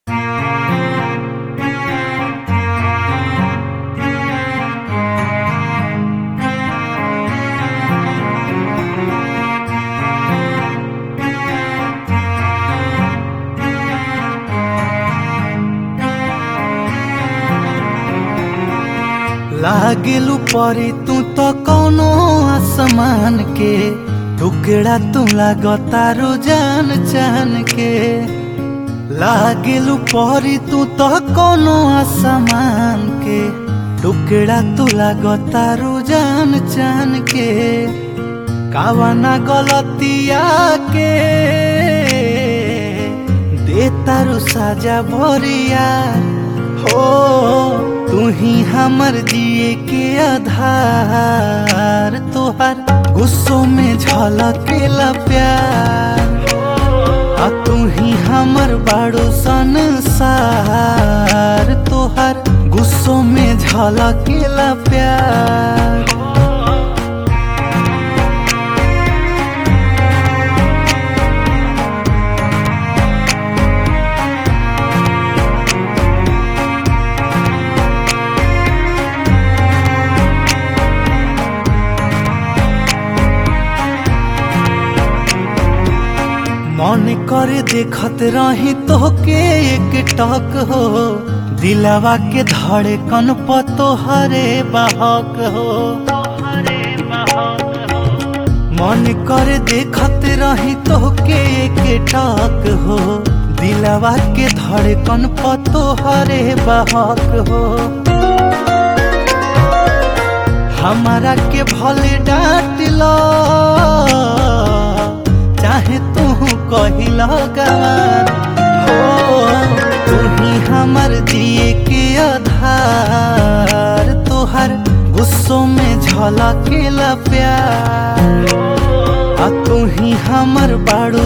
लागेलू परी तू तो कौनो आसमान के टुकड़ा तू लागतारू जान चान के लागेलू परी तू तो कौनो आसमान के टुकड़ा तू लागतारू जान चान के कावना गलतिया के दे तारू साजा भरिया हो तू ही हमर जिए के आधार तोहर गुस्सों में झलकेला प्यार आ तू ही हमर बाड़ो संसार तोहर गुस्सों में झलकेला प्यार मन करे देखत रही तोहके एक टक हो दिलवा के धड़कन पर तोहरे बहक हो मन करे देखत रही तोहके एक टक हो दिलवा के धड़कन पर तोहरे बहक हो हमारा के भले डांट लो चाहे तू कहिल गवान हो तू ही हमर दिए के आधार तोहर गुस्सों में झलकेला प्यार आ तू ही हमर बाड़ू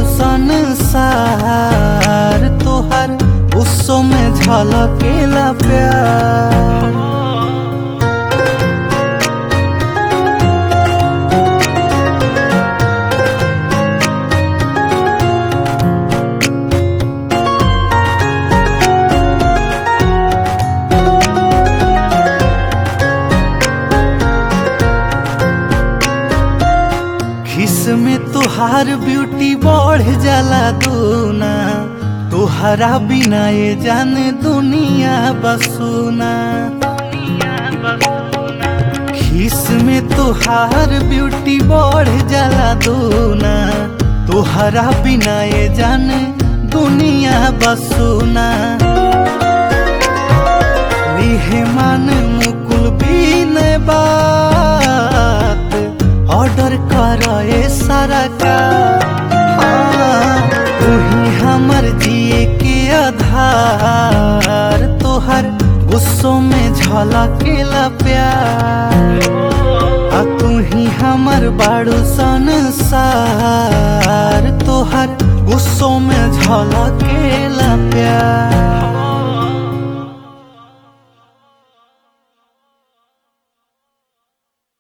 संसार तोहर गुस्सों में झलकेला प्यार खिस में तुहार ब्यूटी बढ़ जाला दूना तुहरा बिना ये जाने दुनिया बसुना खिस में तुहार ब्यूटी बढ़ जाला दूना तुहरा बिना ये जाने दुनिया बसुना लिहे मन मुकुल बीन बात ऑर्डर कर सारा का तू ही हमर जिए के आधार तोहर गुस्सों में झलकेला प्यार आ तू ही हमर बाड़ू संसार तोहर गुस्सों में झलकेला प्यार